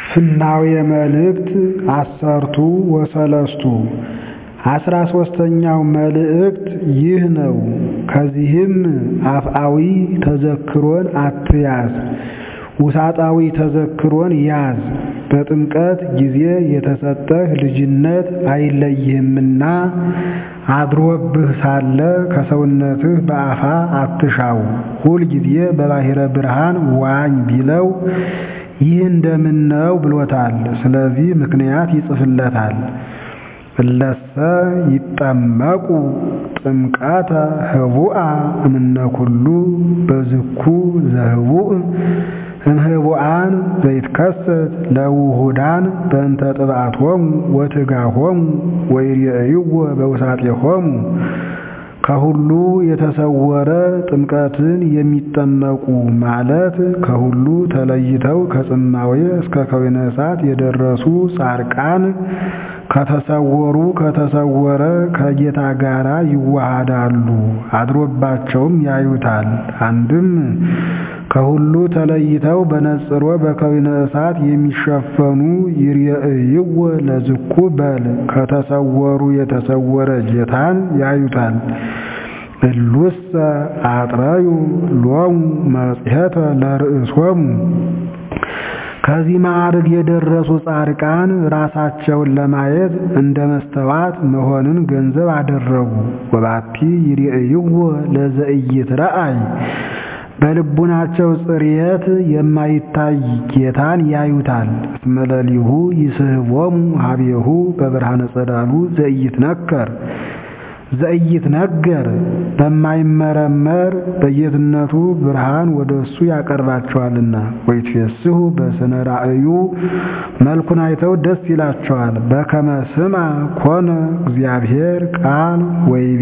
ፍናዌ መልእክት ዐሠርቱ ወሰለስቱ አስራ ሦስተኛው መልእክት ይህ ነው። ከዚህም አፍአዊ ተዘክሮን አትያዝ፣ ውሳጣዊ ተዘክሮን ያዝ። በጥምቀት ጊዜ የተሰጠህ ልጅነት አይለይህምና አድሮብህ ሳለ ከሰውነትህ በአፋ አትሻው። ሁል ጊዜ በባሕረ ብርሃን ዋኝ ቢለው ይህ እንደምን ነው ብሎታል። ስለዚህ ምክንያት ይጽፍለታል። እለሰ ይጠመቁ ጥምቀተ ህቡአ እምነ ኩሉ በዝኩ ዘህቡእ እምህቡአን ዘይትከሰት ለውሁዳን በእንተ ጥብዓቶሙ ወትጋሆሙ ወይሬእይዎ በውሳጤሆሙ ከሁሉ የተሰወረ ጥምቀትን የሚጠመቁ ማለት ከሁሉ ተለይተው ከጽማዌ እስከ ከዊነ እሳት የደረሱ ጻድቃን ከተሰወሩ ከተሰወረ ከጌታ ጋር ይዋሃዳሉ፣ አድሮባቸውም ያዩታል። አንድም ከሁሉ ተለይተው በነጽሮ በከዊነ እሳት የሚሸፈኑ ይሬእይዎ ለዝኩ በል ከተሰወሩ የተሰወረ ጌታን ያዩታል። እሉሰ አጥረዩ ሎሙ መጽሔተ ለርእሶሙ ከዚህ ማዕርግ የደረሱ ጻድቃን ራሳቸውን ለማየት እንደ መስተዋት መሆንን ገንዘብ አደረጉ። ወባቲ ይሬእይዎ ለዘኢይትረአይ በልቡናቸው ጽርየት የማይታይ ጌታን ያዩታል። እስመ ሌሊሁ ይስሕቦሙ ሀቤሁ በብርሃነ ጸዳሉ ዘኢይትነከር ዘኢይትነገር በማይመረመር በጌትነቱ ብርሃን ወደ እሱ ያቀርባቸዋልና። ወይትፌስሑ በስነ ራእዩ መልኩን አይተው ደስ ይላቸዋል። በከመ ስማ ኮነ እግዚአብሔር ቃል ወይቤ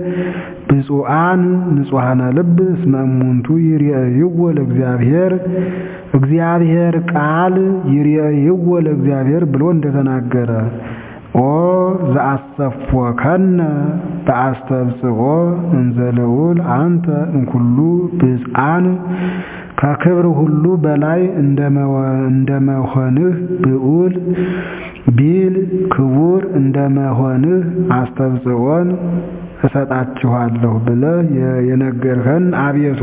ብፁዓን ንጹሐነ ልብ እስመ እሙንቱ ይሬእይዎ ለእግዚአብሔር እግዚአብሔር ቃል ይሬእይዎ ለእግዚአብሔር ብሎ እንደተናገረ ኦ ዘአሰፎከነ በአስተብጽኦ እንዘ ልዑል አንተ እምኩሉ ብፅዓን ከክብር ሁሉ በላይ እንደመሆንህ ብዑል ቢል ክቡር እንደመሆንህ አስተብጽኦን እሰጣችኋለሁ ብለህ የነገርኸን አቤቱ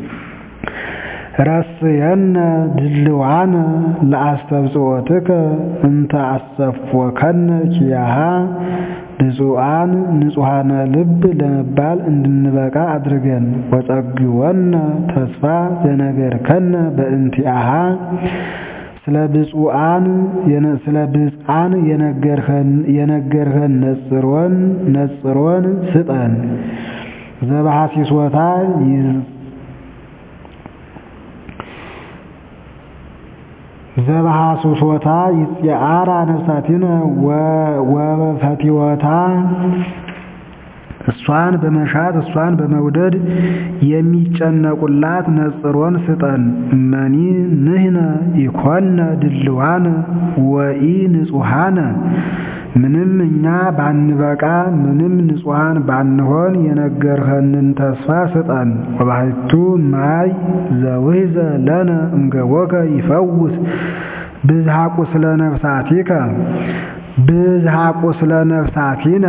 ረስየነ ድልዋነ ለአስተብጽኦትከ እንተ አሰፎከነ ኪያሃ ብፁዓን ንጹሐነ ልብ ለመባል እንድንበቃ አድርገን። ወጸግወነ ተስፋ ዘነገርከነ በእንቲአሃ ስለ ብፁዓን ስለ ብፅዓን የነገርኸን ነጽሮን ነጽሮን ስጠን ዘባሐሲሶታ ዘባሐሱሶታ ይጽአራ ነፍሳቲነ ወፈቲወታ እሷን በመሻት እሷን በመውደድ የሚጨነቁላት ነጽሮን ስጠን። እመኒ ንሕነ ኢኮነ ድልዋነ ወኢ ንጹሐነ ምንም እኛ ባንበቃ ምንም ንጹሐን ባንሆን የነገርኸንን ተስፋ ስጠን። ወባሕቱ ማይ ዘውሕዘ ለነ እምገቦከ ይፈውስ ብዝሃ ቁስለ ነፍሳቲከ ብዝሃ ቁስለ ነፍሳቲነ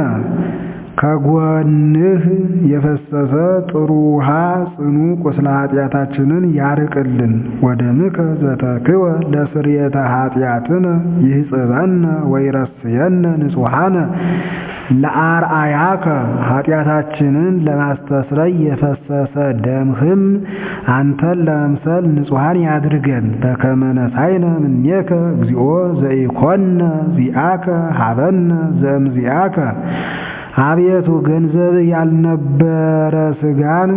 ከጎንህ የፈሰሰ ጥሩ ውሃ ጽኑ ቁስለ ኃጢአታችንን ያርቅልን። ወደምከ ዘተክወ ለስርየተ ኃጢአትነ ይህጽበነ ወይረስየነ ንጹሐነ ለአርአያከ ኃጢአታችንን ለማስተስረይ የፈሰሰ ደምህም አንተን ለመምሰል ንጹሐን ያድርገን። በከመ ነሣእነ እምኔከ እግዚኦ ዘኢኮነ ዚአከ ሀበነ ዘእምዚአከ አቤቱ ገንዘብ ያልነበረ ሥጋን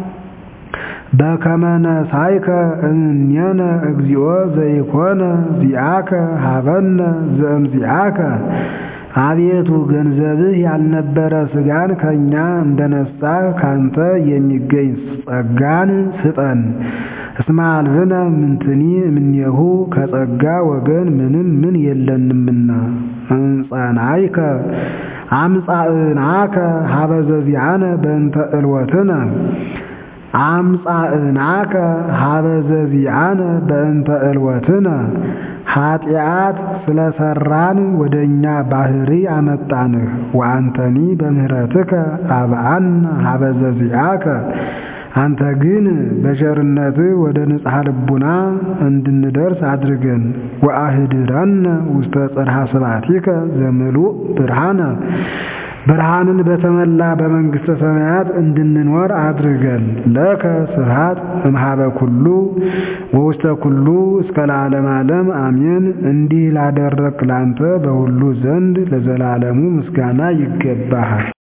በከመ ነሣእከ እምኔነ እግዚኦ ዘኢኮነ ዚአከ ሀበነ ዘእምዚአከ አቤቱ ገንዘብህ ያልነበረ ሥጋን ከእኛ እንደነሳ ካንተ የሚገኝ ጸጋን ስጠን። እስመ አልብነ ምንትኒ እምኔሁ ከጸጋ ወገን ምንም ምን የለንምና እንጸናይከ አምጻእናከ ሀበ ዘዚአነ በእንተ ዕልወትነ አምጻእናከ ሀበ ዘዚአነ በእንተ ዕልወትነ ኃጢአት ስለሰራን ወደ እኛ ባህሪ አመጣንህ። ወአንተኒ በምህረትከ አብአነ ሀበ ዘዚአከ አንተ ግን በቸርነትህ ወደ ንጽሐ ልቡና እንድንደርስ አድርገን። ወአህድረነ ውስተ ጽርሐ ስብሐቲከ ዘምሉእ ብርሃነ ብርሃንን በተመላ በመንግሥተ ሰማያት እንድንኖር አድርገን። ለከ ስብሐት እምኀበ ኩሉ ወውስተ ኩሉ እስከ ለዓለመ ዓለም አሜን። እንዲህ ላደረግክ ላንተ በሁሉ ዘንድ ለዘላለሙ ምስጋና ይገባሃል።